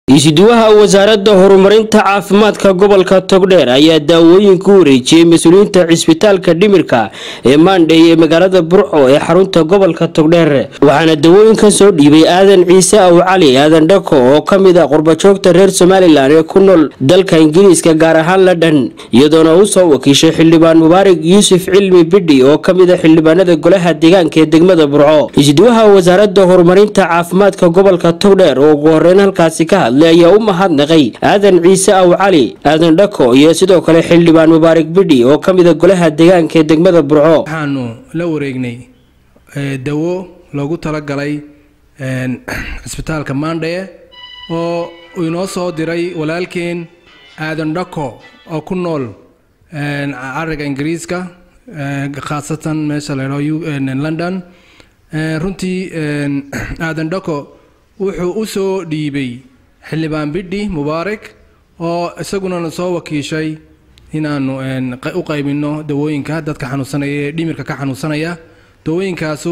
isuduwaha wasaaradda horumarinta caafimaadka gobolka togdheer ayaa daawooyin ku wareejiyey mas-uuliyiinta cisbitaalka dhimirka ee maandhey ee magaalada burco ee xarunta gobolka togdheer waxaana dawooyinkan soo dhiibay aadan ciise aw cali aadan dhako oo ka mid ah qurbajoogta reer somalilan ee ku nool dalka ingiriiska gaar ahaan london iyadoona u soo wakiishay xildhibaan mubaarak yuusuf cilmi bidhi oo ka mid a xildhibaanada golaha deegaanka ee degmada burco isuduwaha wasaaradda horumarinta caafimaadka gobolka togdheer oo ugu horeyn halkaasi ka hadlay ayaa u mahadnaqay aadan ciise aw cali aadan dhako iyo sidoo kale xildhibaan mubaarak bidhi oo ka mid a golaha deegaanka ee degmada burco waxaanu la wareegnay dawo loogu talagalay cisbitaalka maandhaye oo inoo soo diray walaalkeen aadan dhako oo ku nool cariga ingiriiska khaasatan meesha laydhao london runtii aadan dhako wuxuu u soo dhiibay xildhibaan bidhi mubaarak oo isagunana soo wakiishay inaanu u qaybino dawooyinka dadka xanuunsanaya ee dhimirka ka xanuunsanaya dawooyinkaasu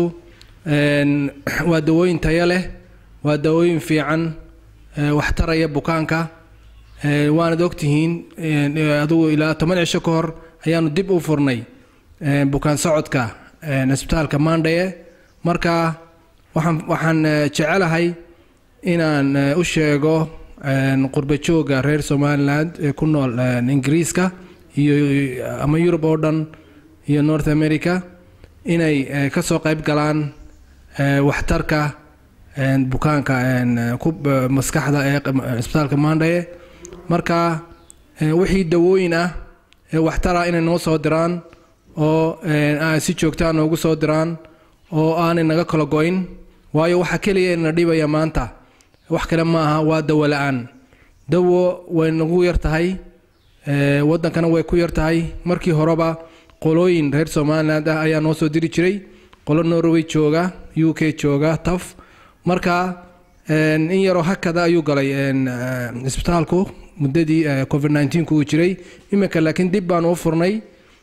waa dawooyin tayo leh waa dawooyin fiican waxtaraya bukaanka waanad ogtihiin adugu ilaa toban cisho ka hor ayaanu dib u furnay bukaan socodka cisbitaalka maandhaye marka waxaan waxaan jecelahay inaan u sheego qurbajooga reer somaliland ee ku nool ingiriiska iyo ama yurub oo dhan iyo north america inay kasoo qayb galaan waxtarka bukaanka maskaxda ee cisbitaalka maandhaye marka wixii dawooyin ah ee waxtara inay noo soo diraan oo si joogtaa noogu soo diraan oo aanay naga kala go-in waayo waxaa keliya na dhibaya maanta wax kale ma aha waa dawo la-aan dawo way nagu yar tahay waddankana way ku yar tahay markii horeba qolooyin reer somaliland ah ayaa noo soo diri jiray qolo norway jooga u k jooga taf marka in yaroo hakada ayuu galay cisbitaalku muddadii covid nneteen uu jiray iminka laakiin dib baan u furnay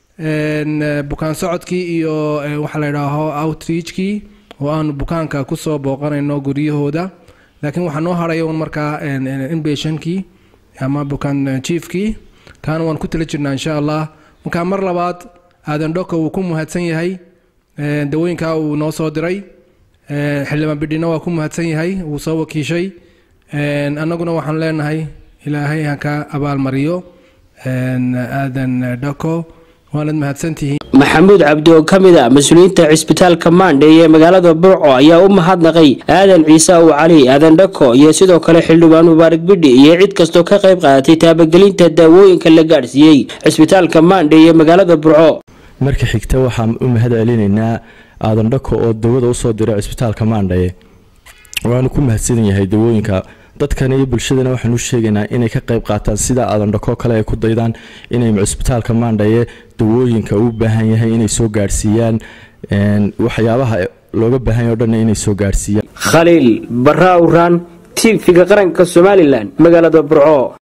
bukaan socodkii iyo waxaa la yidhaaho outreachkii oo aanu bukaanka kusoo booqanayno guryahooda laakiin waxaa noo haraya un markaa inbeshankii ama bukaan jiefkii kaana waan ku tala jirnaa insha allah marka mar labaad aadan dhoko wuu ku mahadsan yahay dawooyinkaa uu noo soo diray xildhibaan bidhina waa ku mahadsan yahay wuu soo wakiishay annaguna waxaan leenahay ilaahay haka abaalmariyo aadan dhako waanad mahadsantihiin maxamuud cabdi oo ka mid a mas-uuliyiinta cisbitaalka maandhey ee magaalada burco ayaa u mahadnaqay aadan ciise aw cali aadan dhako iyo sidoo kale xildhibaan mubaarak bidhi iyo cid kastoo ka qayb qaadatay taabagelinta daawooyinka la gaadhsiiyey cisbitaalka maandhey ee magaalada burco marka xigta waxaan u mahad celinaynaa aadan dhako oo dawada usoo diray cisbitaalka maandhaye waanu ku mahadsan yahay dawooyinka dadkan iyo bulshadana waxaan u sheegaynaa inay ka qayb qaataan sida aadan dhako kale ay ku daydaan inay cisbitaalka maandhaye dawooyinka u baahan yahay inay soo gaadhsiiyaan waxyaabaha looga baahan yahy o dhan inay soo gaadhsiiyaan khaliil barra awraan tv-ga qaranka somalilan magaalada burco